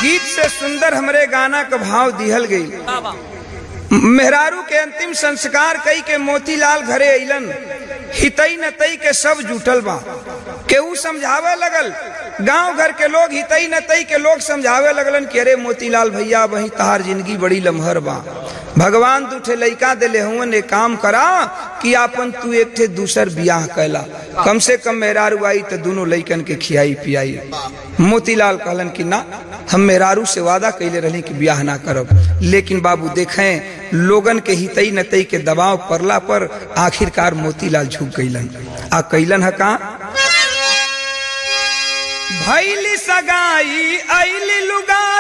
गीत से सुंदर हमरे गाना का भाव दिहल गई मेहरारू के अंतिम संस्कार कई के मोतीलाल घरे अइलन हितई नतई के सब जुटल बा केहू समझावे लगल गांव घर के लोग हितई नतई के लोग समझावे लगलन कि अरे मोतीलाल भैया वही तहार जिंदगी बड़ी लम्हर बा भगवान दू ठे लइका दिले हुए ने काम करा कि आपन तू एक ठे दूसर बियाह कैला कम से कम मेहरारू आई तो दोनों लइकन के खियाई पियाई मोतीलाल कहलन कि ना हम मेहरारू से वादा कैले रही कि ब्याह ना करब लेकिन बाबू देखें लोगन के हितई नतई के दबाव पड़ला पर आखिरकार मोतीलाल झुक गईलन आ कैलन है का भैली सगाई ऐली लुगा